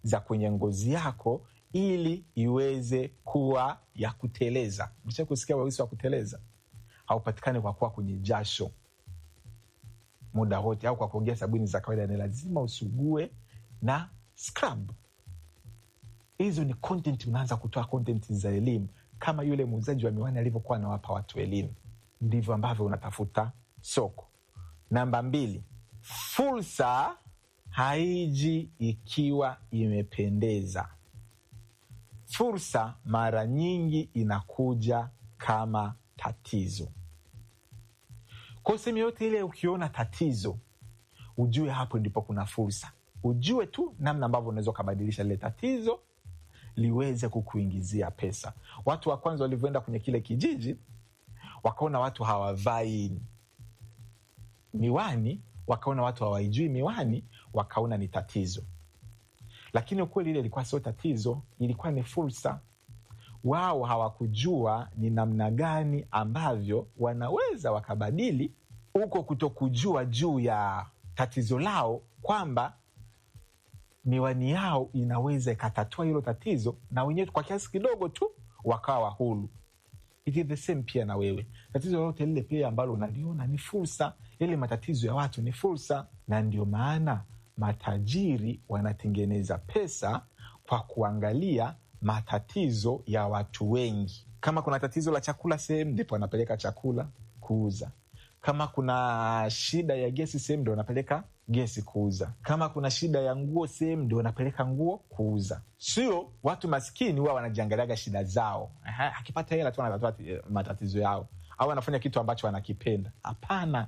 za kwenye ngozi yako ili iweze kuwa ya kuteleza. Msha kusikia weusi wa kuteleza haupatikani kwa kuwa kwenye jasho muda wote au kwa kuongea sabuni za kawaida, ni lazima usugue na scrub. Hizo ni content, unaanza kutoa content za elimu kama yule muuzaji wa miwani alivyokuwa anawapa watu elimu, ndivyo ambavyo unatafuta soko. Namba mbili, fursa haiji ikiwa imependeza. Fursa mara nyingi inakuja kama tatizo. Kwa sehemu yote ile, ukiona tatizo, ujue hapo ndipo kuna fursa. Ujue tu namna ambavyo unaweza ukabadilisha lile tatizo liweze kukuingizia pesa. Watu wa kwanza walivyoenda kwenye kile kijiji, wakaona watu hawavai miwani, wakaona watu hawaijui miwani, wakaona ni tatizo. Lakini ukweli ile ilikuwa sio tatizo, ilikuwa ni fursa. Wao hawakujua ni namna gani ambavyo wanaweza wakabadili huko kutokujua juu ya tatizo lao, kwamba miwani yao inaweza ikatatua hilo tatizo, na wenyewe kwa kiasi kidogo tu wakawa huru. It is the same pia na wewe, tatizo lolote lile pia ambalo unaliona ni fursa. Yale matatizo ya watu ni fursa, na ndio maana matajiri wanatengeneza pesa kwa kuangalia matatizo ya watu wengi. Kama kuna tatizo la chakula sehemu, ndipo wanapeleka chakula kuuza. Kama kuna shida ya gesi sehemu, ndio wanapeleka gesi kuuza. Kama kuna shida ya nguo sehemu, ndio wanapeleka nguo kuuza. Sio watu maskini huwa wanajiangaliaga shida zao, Aha, akipata hela tu anatatua matatizo yao, au anafanya kitu ambacho anakipenda. Hapana,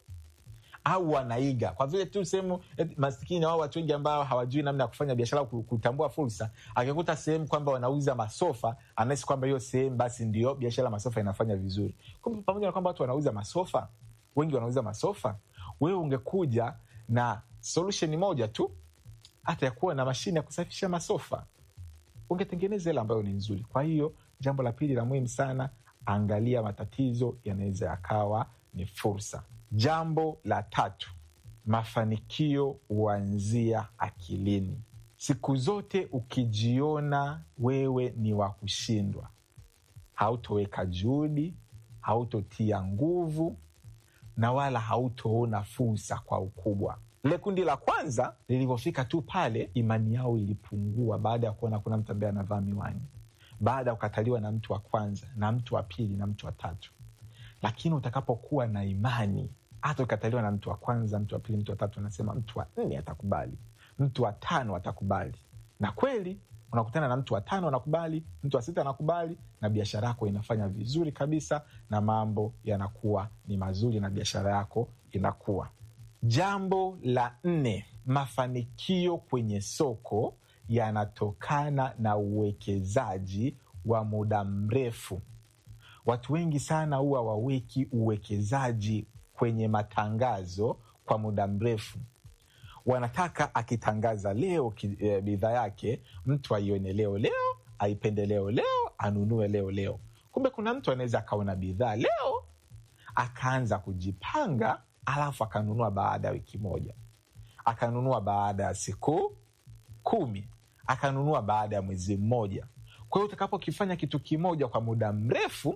au wanaiga kwa vile tu sehemu maskini au watu wengi ambao hawajui namna ya kufanya biashara, kutambua fursa. Akikuta sehemu kwamba wanauza masofa, anahisi kwamba hiyo sehemu basi ndio biashara masofa inafanya vizuri. Kumbe pamoja na kwamba watu wanauza masofa, wengi wanauza masofa, wewe ungekuja na solution moja tu, hata ya kuwa na mashine ya kusafisha masofa, ungetengeneza hela ambayo ni nzuri. Kwa hiyo jambo la pili la muhimu sana, angalia matatizo yanaweza yakawa ni fursa. Jambo la tatu, mafanikio huanzia akilini. Siku zote ukijiona wewe ni wa kushindwa, hautoweka juhudi, hautotia nguvu na wala hautoona fursa kwa ukubwa. Lile kundi la kwanza lilivyofika tu pale, imani yao ilipungua baada ya kuona kuna mtu ambaye anavaa miwani, baada ya kukataliwa na mtu wa kwanza na mtu wa pili na mtu wa tatu. Lakini utakapokuwa na imani hata ukataliwa na mtu wa kwanza, mtu wa pili, mtu wa tatu, anasema mtu wa nne atakubali, mtu wa tano atakubali. Na kweli unakutana na mtu wa tano anakubali, mtu wa sita anakubali, na biashara yako inafanya vizuri kabisa, na mambo yanakuwa ni mazuri, na biashara yako inakuwa. Jambo la nne, mafanikio kwenye soko yanatokana na uwekezaji wa muda mrefu. Watu wengi sana huwa waweki uwekezaji kwenye matangazo kwa muda mrefu. Wanataka akitangaza leo e, bidhaa yake mtu aione leo leo, aipende leo leo, anunue leo leo. Kumbe kuna mtu anaweza akaona bidhaa leo akaanza kujipanga, alafu akanunua baada ya wiki moja, akanunua baada ya siku kumi, akanunua baada ya mwezi mmoja. Kwa hiyo utakapokifanya kitu kimoja kwa muda mrefu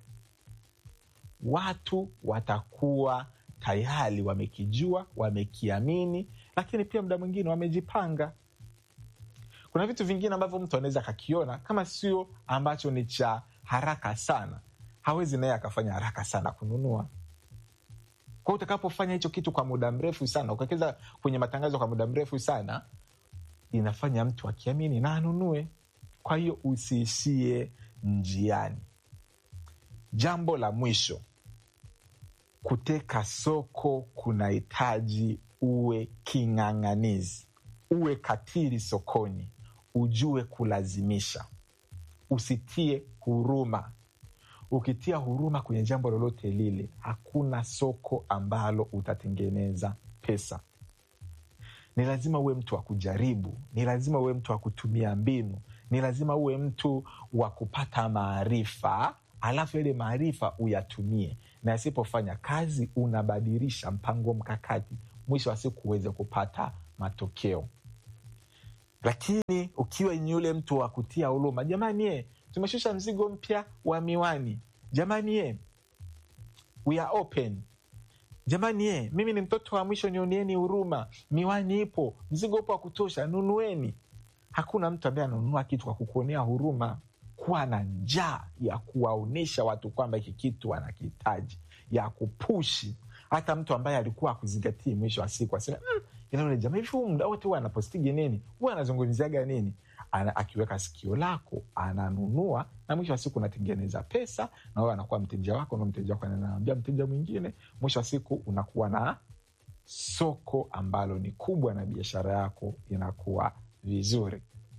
watu watakuwa tayari wamekijua, wamekiamini, lakini pia muda mwingine wamejipanga. Kuna vitu vingine ambavyo mtu anaweza akakiona kama sio ambacho ni cha haraka sana, hawezi naye akafanya haraka sana kununua. Kwa hiyo utakapofanya hicho kitu kwa muda mrefu sana, ukawekeza kwenye matangazo kwa muda mrefu sana, inafanya mtu akiamini na anunue. Kwa hiyo usiishie njiani. Jambo la mwisho, kuteka soko kunahitaji uwe king'ang'anizi, uwe katili sokoni, ujue kulazimisha, usitie huruma. Ukitia huruma kwenye jambo lolote lile, hakuna soko ambalo utatengeneza pesa. Ni lazima uwe mtu wa kujaribu, ni lazima uwe mtu wa kutumia mbinu, ni lazima uwe mtu wa kupata maarifa alafu ile maarifa uyatumie, na yasipofanya kazi unabadilisha mpango mkakati, mwisho wa siku uweze kupata matokeo. lakini ukiwa ni yule mtu wa kutia huruma, jamani ye, tumeshusha mzigo mpya wa miwani, jamani ye, we are open jamani ye, mimi ni mtoto wa mwisho, nionieni huruma, miwani ipo, mzigo upo wa kutosha, nunueni. Hakuna mtu ambaye ananunua kitu kwa kukuonea huruma. Kuwa na njaa ya kuwaonyesha watu kwamba hiki kitu anakihitaji, ya kupushi hata mtu ambaye alikuwa akuzingatii, mwisho wa siku aseme mm, inaule jamaa hivi, huu muda wote huwa anapostigi nini, huwa anazungumziaga nini? Ana, akiweka sikio lako ananunua, na mwisho wa siku unatengeneza pesa, na wewe anakuwa mteja wako, na mteja wako anaambia mteja mwingine. Mwisho wa siku unakuwa na soko ambalo ni kubwa, na biashara yako inakuwa vizuri.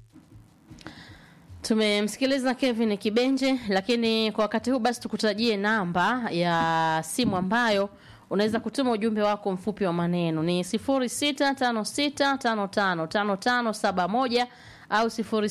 Tumemsikiliza Kevin Kibenje, lakini kwa wakati huu basi tukutajie namba ya simu ambayo unaweza kutuma ujumbe wako mfupi wa maneno ni 0656555571 au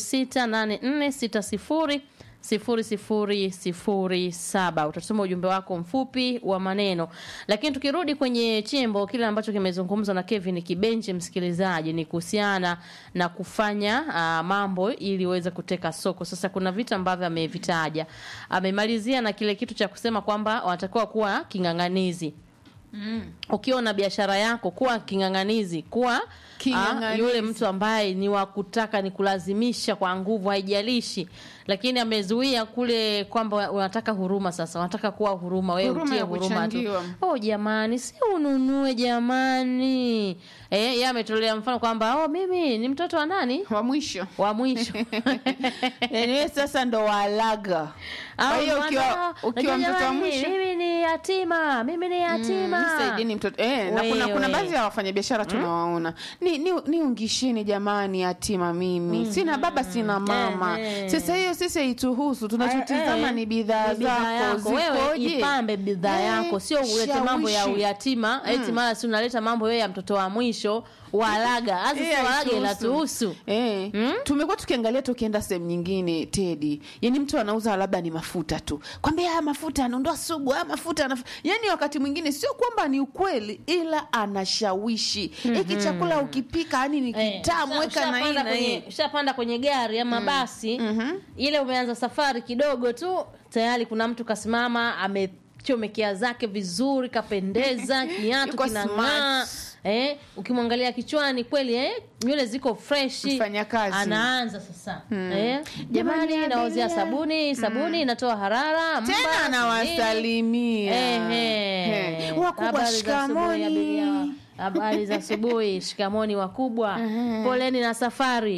0684600007. Utatuma ujumbe wako mfupi wa maneno. Lakini tukirudi kwenye chimbo, kile ambacho kimezungumzwa na Kevin Kibenje, msikilizaji, ni kuhusiana na kufanya uh, mambo ili uweze kuteka soko. Sasa kuna vitu ambavyo amevitaja, amemalizia na kile kitu cha kusema kwamba wanatakiwa kuwa king'ang'anizi Mm. ukiwa na biashara yako kuwa king'ang'anizi, kuwa King'ang'anizi. ah, yule mtu ambaye ni wa kutaka ni kulazimisha kwa nguvu, haijalishi. Lakini amezuia kule kwamba unataka huruma. Sasa wanataka kuwa huruma, wewe Huruma utie ya huruma tu. kuchangiwa. Oh jamani, si ununue jamani. Eh, yeye ametolea mfano kwamba oh, mimi ni mtoto wa nani wa mwisho wa mwisho yani wewe sasa ndo walaga kwa Au hiyo ukiwa, mwana, ukiwa unajua mtoto wa jamani, mwisho mimi ni yatima, mimi ni yatima. Mm, msaidini mtoto eh, na kuna, kuna Wewe. baadhi ya wafanyabiashara tunawaona ni, ni, ni ungishini jamani yatima mimi sina baba sina mama Eh, eh. sasa hiyo sisi haituhusu tunachotizama Eh, ni bidhaa ni bidhaa zako yako. Wewe zikoje ipambe bidhaa Eh, yako, sio ulete mambo ya shawishi. uyatima eti mara si unaleta mambo wewe ya mtoto wa mwisho walaga. Hasa Eh, si walaga haituhusu. inatuhusu. Eh, tumekuwa tukiangalia tukienda sehemu nyingine Tedi, yani mtu anauza labda ni mafuta tu, kwambia haya mafuta anaondoa sugu, haya mafuta anaf... yani wakati mwingine sio kwamba ni ukweli, ila anashawishi hiki chakula ukipika, yani ni Eh, kitamu, usha- weka na hii ushapanda na kwenye- hii. ushapanda kwenye gari ama basi ile umeanza safari kidogo tu tayari kuna mtu kasimama amechomekea zake vizuri kapendeza kiatu Yuko kinang'aa smart. eh, ukimwangalia kichwani kweli eh, nywele ziko freshi Mfanyakazi. anaanza sasa eh, jamani Jamani, naozia abiria. sabuni sabuni inatoa harara mba, Tena nini. anawasalimia Ehe. Eh, wakubwa, Habari za asubuhi, abiria. shikamoni. Habari za asubuhi, shikamoni wakubwa, poleni na safari.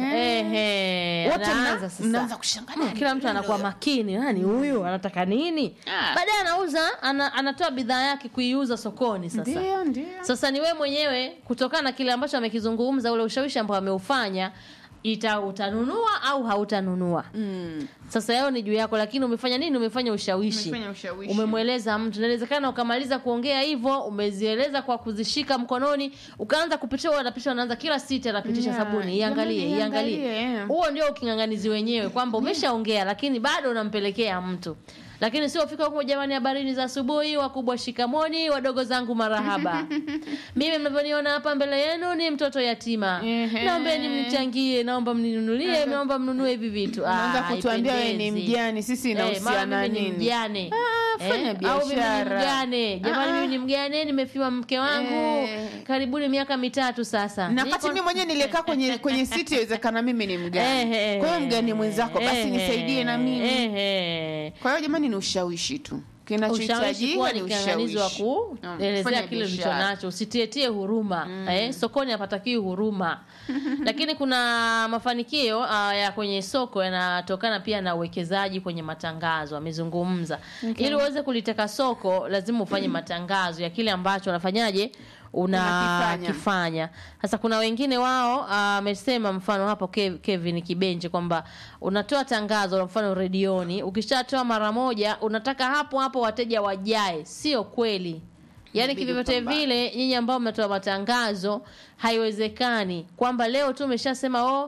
Ehe. Wote mna- Anaanza sasa. mnaanza kushangaa Kila mtu anakuwa makini, nani huyu anataka nini? Ah. Baadaye anauza ana, anatoa bidhaa yake kuiuza sokoni sasa. Ndio, ndio. Sasa ni wewe mwenyewe kutokana na kile ambacho amekizungumza, ule ushawishi ambao ameufanya, ita utanunua au hautanunua. Mm. Sasa yao ni juu yako, lakini umefanya nini? Umefanya ushawishi, Umefanya ushawishi. umemweleza mtu. Inawezekana ukamaliza kuongea hivyo, umezieleza kwa kuzishika mkononi, ukaanza kupitia, anapitisha, anaanza kila siti anapitisha Yeah, sabuni, iangalie, jamani, iangalie. iangalie. Huo ndio uking'ang'anizi wenyewe, kwamba umeshaongea lakini bado unampelekea mtu lakini sio fika huko, jamani, habarini za asubuhi, wakubwa shikamoni, wadogo zangu marahaba. Mimi mnavyoniona hapa mbele yenu ni mtoto yatima, Ehe. naombeni mnichangie, naomba mninunulie, naomba mnunue hivi vitu. Unaanza Ah, kutuambia wewe ni haipendezi. mjane, sisi Eh, mama inahusiana mimi ni nini? mjane. Ah, fanya Eh, au mimi ni biashara. mjane jamani, Ah, ah. mimi ni mjane, nimefiwa mke wangu Eh. karibuni miaka mitatu sasa. na Niko- wakati mimi mwenyewe nilikaa kwenye kwenye siti yawezekana mimi ni mgani Ehe. kwa hiyo mgani mwenzako basi Ehe. nisaidie na mimi Ehe. kwa hiyo jamani ni ushawishi tu ushawishi kinachohitajika kuwa ni ni kianganizi wa ushawishi Mm, kuelezea kufanya kile ulicho biashara. nacho usitietie huruma eh, sokoni hapatakiwi huruma lakini kuna mafanikio uh, ya kwenye soko yanatokana pia na uwekezaji kwenye matangazo amezungumza ili uweze kuliteka soko lazima ufanye matangazo ya kile ambacho unafanyaje Unakifanya. unakifanya sasa kuna wengine wao amesema mfano hapo Kev- Kevin Kibenje kwamba unatoa tangazo la mfano redioni ukishatoa mara moja unataka hapo hapo wateja wajae sio kweli yaani Inabidi kivyovyote upambane. vile nyinyi ambao mnatoa matangazo haiwezekani kwamba leo tu umeshasema oh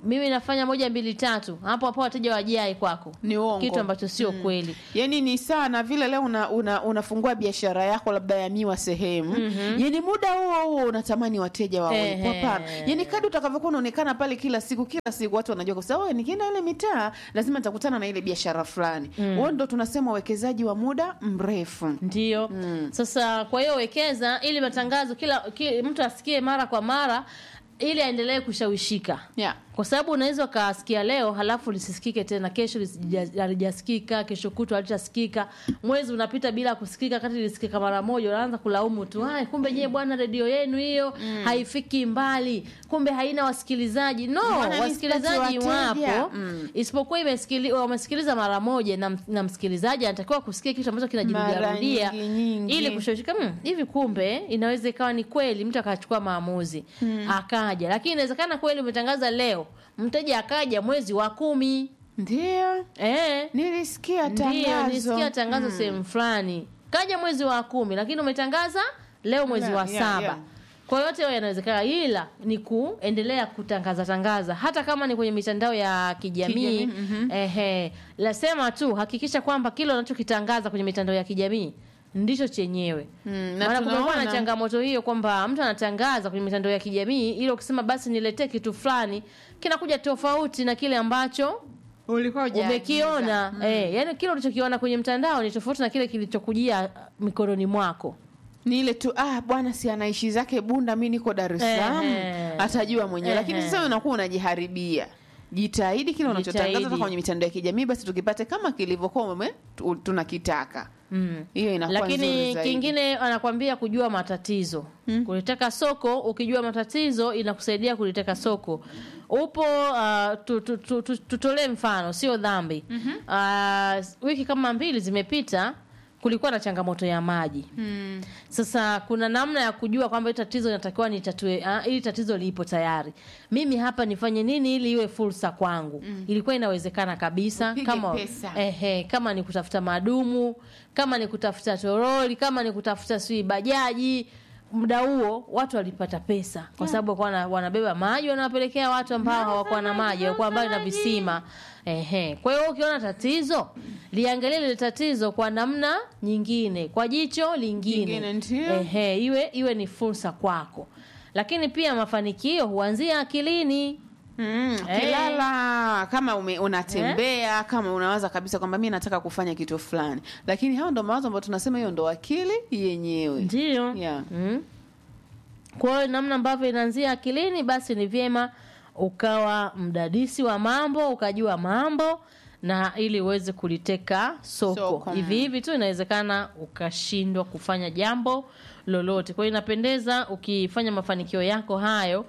mimi nafanya moja mbili tatu hapo hapo wateja wajai kwako Ni uongo. kitu ambacho sio kweli yani ni sawa na vile leo una, una, unafungua biashara yako labda ya miwa sehemu mm-hmm. yani muda huo huo unatamani wateja wawepo Ehe. hapana yani kadi utakavyokuwa unaonekana pale kila siku kila siku watu wanajua kwa sababu nikienda ile mitaa lazima nitakutana na ile biashara fulani huo ndo tunasema uwekezaji wa muda mrefu ndio sasa kwa hiyo wekeza ili matangazo kila ki, mtu asikie mara kwa mara ili aendelee kushawishika yeah. kwa sababu unaweza ukasikia leo halafu lisisikike tena kesho lisija- halijasikika kesho kutwa halitasikika mwezi unapita bila kusikika kati lisikika mara moja unaanza kulaumu tu "Ai, kumbe nyie bwana redio yenu hiyo haifiki mbali kumbe haina wasikilizaji no Mbona mimi wasikilizaji sipati wateja? wapo isipokuwa imesikili- wamesikiliza mara moja na, na msikilizaji anatakiwa kusikia kitu ambacho Mara kinajirudiarudia nyingi, nyingi. ili kushawishika "Hmm, hivi kumbe inaweza ikawa ni kweli mtu akachukua maamuzi akaja lakini inawezekana kweli umetangaza leo mteja akaja mwezi wa kumi ndio eh, nilisikia ndio tangazo nisikia tangazo sehemu fulani kaja mwezi wa kumi lakini umetangaza leo mwezi Yeah, wa yeah, saba yeah. kwa yote hayo yanawezekana ila ni kuendelea kutangaza tangaza hata kama ni kwenye mitandao ya kijamii Kijamii, ehe lasema tu hakikisha kwamba kile unachokitangaza kwenye mitandao ya kijamii ndicho chenyewe Mm, na maana kumekuwa na tunaona- changamoto hiyo kwamba mtu anatangaza kwenye mitandao ya kijamii ili ukisema basi niletee kitu fulani kinakuja tofauti na kile ambacho ulikuwa hujaagiza. umekiona eh, yani kile ulichokiona kwenye mtandao ni tofauti na kile kilichokujia mikononi mwako ni ile tu ah bwana si anaishi zake bunda mi niko dar es salaam Ehe. atajua mwenyewe lakini Ehe. sasa unakuwa unajiharibia jitahidi kile unachotangaza Jitahidi. hata kwenye mitandao ya kijamii basi tukipate kama kilivyokuwa ume- tu- tunakitaka mm. hiyo inakuwa nzuri lakini zaidi. kingine anakwambia kujua matatizo hmm. kuliteka soko ukijua matatizo inakusaidia kuliteka soko upo uh, tu, tu, tu, tu, tutolee mfano sio dhambi mm-hmm. uh, wiki kama mbili zimepita kulikuwa na changamoto ya maji Mm. sasa kuna namna ya kujua kwamba hili tatizo inatakiwa nitatue ah, hili tatizo lipo tayari mimi hapa nifanye nini ili iwe fursa kwangu mm. ilikuwa inawezekana kabisa Upige kama pesa. ehe, kama ni kutafuta madumu kama ni kutafuta toroli kama ni kutafuta sui bajaji muda huo watu walipata pesa kwa sababu walikuwa wana- wanabeba maji wanawapelekea watu ambao hawakuwa na maji walikuwa mbali na visima ehe. kwa hiyo ukiona tatizo liangalie lile tatizo kwa namna nyingine kwa jicho lingine Lingine, ndio. ehe, iwe iwe ni fursa kwako lakini pia mafanikio huanzia akilini Mm, Eh. kilala kama ume, unatembea kama unawaza kabisa kwamba mi nataka kufanya kitu fulani lakini hao ndo mawazo ambayo tunasema hiyo ndo akili yenyewe ndio yeah. mm. kwa hiyo namna ambavyo inaanzia akilini basi ni vyema ukawa mdadisi wa mambo ukajua mambo na ili uweze kuliteka soko, Soko, mm. hivi hivi tu inawezekana ukashindwa kufanya jambo lolote kwa hiyo inapendeza ukifanya mafanikio yako hayo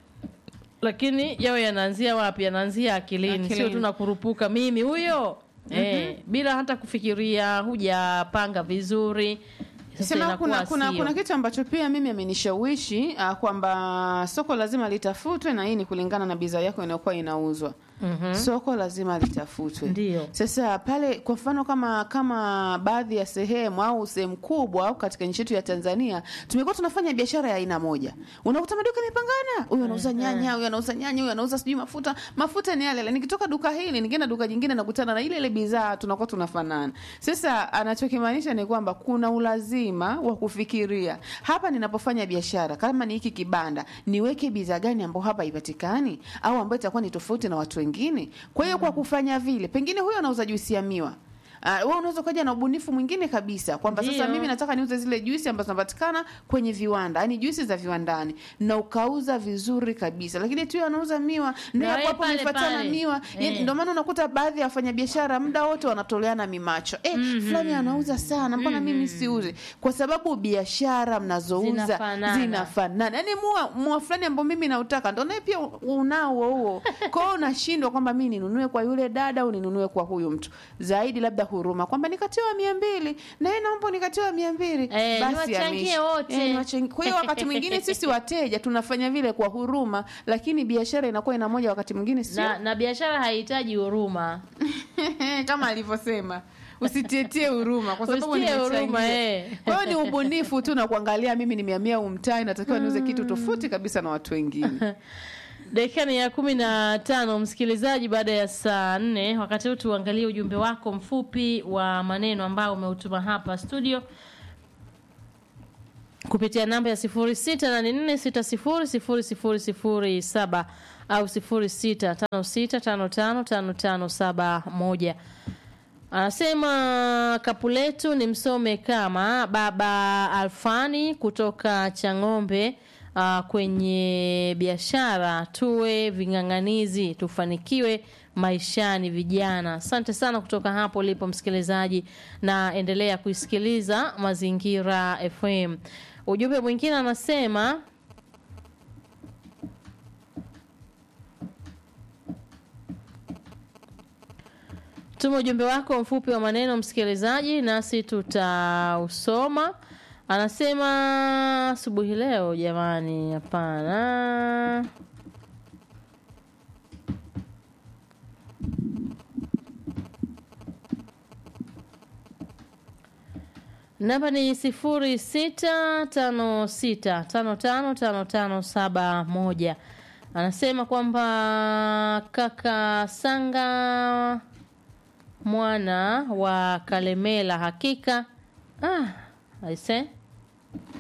lakini yawe yanaanzia wapi yanaanzia akilini, sio Akilini. tu nakurupuka mimi huyo eh, bila hata kufikiria hujapanga vizuri Sasa sema inakuwa kuna, kuna, sio. kuna kitu ambacho pia mimi amenishawishi uh, kwamba soko lazima litafutwe na hii ni kulingana na bidhaa yako inayokuwa inauzwa Mhm. soko lazima litafutwe Ndio. sasa pale kwa mfano kama kama baadhi ya sehemu au sehemu kubwa au katika nchi yetu ya tanzania tumekuwa tunafanya biashara ya aina moja unakuta maduka yamepangana huyu anauza nyanya huyu anauza nyanya huyu anauza sijui mafuta mafuta ni yale yale. nikitoka duka hili nikienda duka jingine nakutana na ile ile bidhaa tunakuwa tunafanana sasa anachokimaanisha ni kwamba kuna ulazima wa kufikiria hapa ninapofanya biashara kama ni hiki kibanda niweke bidhaa gani ambayo hapa haipatikani au ambayo itakuwa ni tofauti na watu wengine kwa hiyo kwa kufanya vile pengine huyo anauza juisi ya miwa Uh, wewe unaweza ukaja na ubunifu mwingine kabisa kwamba sasa Ndio. mimi nataka niuze zile juisi ambazo zinapatikana kwenye viwanda yani juisi za viwandani na ukauza vizuri kabisa lakini tu yeye anauza miwa Na na wewe hapo pale umefuatana pale. miwa yani, Eh. ndio maana unakuta baadhi ya wafanyabiashara muda wote wanatoleana mimacho eh, fulani anauza sana mbona mimi siuzi kwa sababu biashara mnazouza Zinafanana. zinafanana yani mua, mua fulani ambao mimi nautaka ndo naye pia unao huo kwa hiyo unashindwa kwamba mi ninunue kwa yule dada au ninunue kwa huyu mtu zaidi labda huruma kwamba nikatiwa mia mbili na yeye naomba nikatiwa mia mbili Eh, basi niwachangie ameisha. wote. Eh, niwachangie. kwa hiyo wakati mwingine sisi wateja tunafanya vile kwa huruma lakini biashara inakuwa ina moja wakati mwingine sio na, na biashara haihitaji huruma kama alivyosema usitietie huruma kwa sababu Usitie huruma, nimechangia. eh. kwa hiyo ni ubunifu tu na kuangalia mimi nimeamia umtai natakiwa niuze kitu tofauti kabisa na watu wengine dakika ni ya kumi na tano msikilizaji baada ya saa nne wakati huu tuangalie ujumbe wako mfupi wa maneno ambao umeutuma hapa studio kupitia namba ya 0684600007 au 0656555571 anasema kapu letu ni msome kama baba alfani kutoka chang'ombe uh, kwenye biashara tuwe ving'ang'anizi tufanikiwe maishani vijana asante sana kutoka hapo ulipo msikilizaji na endelea kuisikiliza mazingira fm ujumbe mwingine anasema tuma ujumbe wako mfupi wa maneno msikilizaji nasi tutausoma anasema asubuhi leo jamani hapana namba ni sifuri sita tano sita tano tano tano tano saba moja anasema kwamba kaka sanga mwana wa kalemela hakika ah, aise